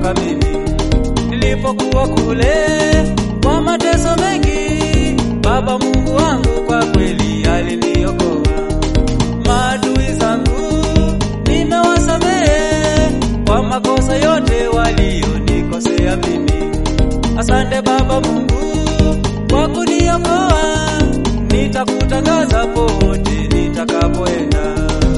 kunikumbuka mimi nilipokuwa kule kwa mateso mengi. Baba Mungu wangu kwa kweli aliniokoa. Maadui zangu nimewasamehe kwa makosa yote walionikosea mimi. Asante Baba Mungu kwa kuniokoa, nitakutangaza pote nitakapoenda.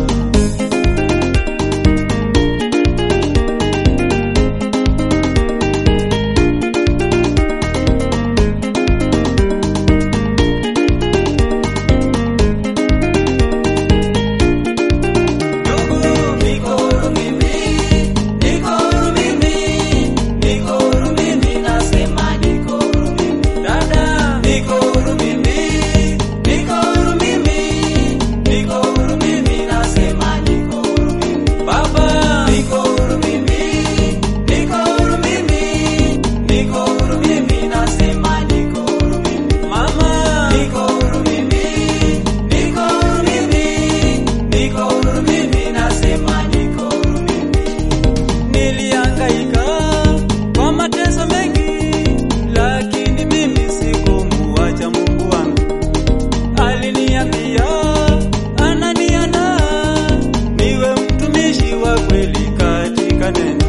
Ndugu, niko huru mimi, niko huru mimi, niko huru mimi, nasema niko huru mimi. Dada, niko huru mimi, niko huru mimi, niko huru mimi, nasema niko huru mimi. Baba, niko huru mimi, niko huru mimi, niko huru mimi, nasema niko huru mimi. Mama, niko huru mimi, niko huru mimi, niko huru mimi, nasema niko huru mimi. Nilihangaika kwa mateso mengi, lakini mimi sikumuacha Mungu wangu. Aliniambia ananiandaa niwe mtumishi wa kweli katika neno.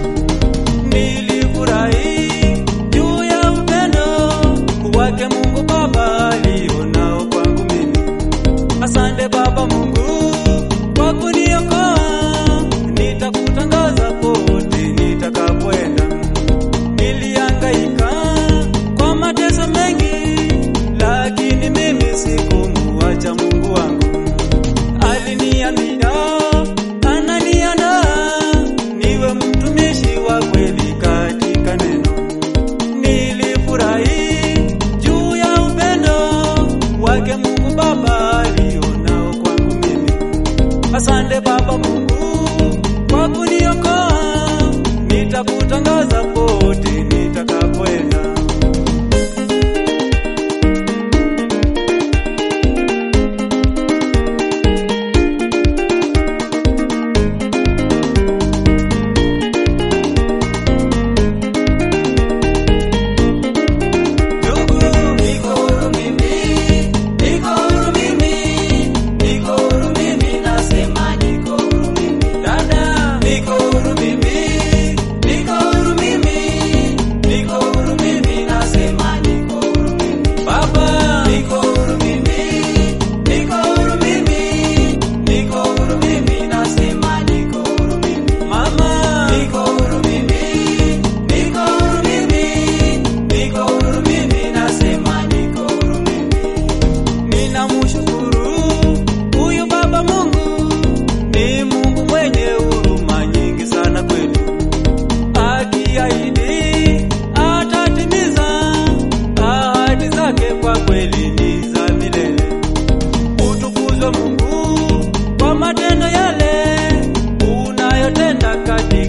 Nilifurahi juu ya upendo wake Mungu Baba alionao kwangu mimi. Asante Baba Mungu kwa kuniokoa, nitakutangaza pote nitakapoenda. Nilihangaika kwa mateso mengi, lakini mimi sikumuacha Mungu wangu. Aliniambia ananiandaa niwe mtumishi wa kweli katika neno. Nilifurahi juu ya upendo wake Mungu Baba alionao kwangu mimi. Asante Baba Mungu kwa kuniokoa, nitakutangaza pote nitakapoenda. Ndugu, niko huru mimi, niko huru mimi, niko huru mimi, nasema niko huru mimi. Dada, niko huru mimi, niko huru mimi, niko huru mimi, nasema niko huru mimi. Baba, niko huru mimi, niko huru mimi, niko huru mimi, nasema niko huru mimi. Mama, niko huru mimi, niko huru mimi, niko huru mimi, nasema niko huru mimi. Ninamshukuru huyu Baba Mungu, ni Mungu mwenye huruma nyingi sana kwetu. Akiahidi atatimiza ahadi zake, kwa kweli ni za milele. Utukuzwe Mungu kwa matendo yale unayotenda kati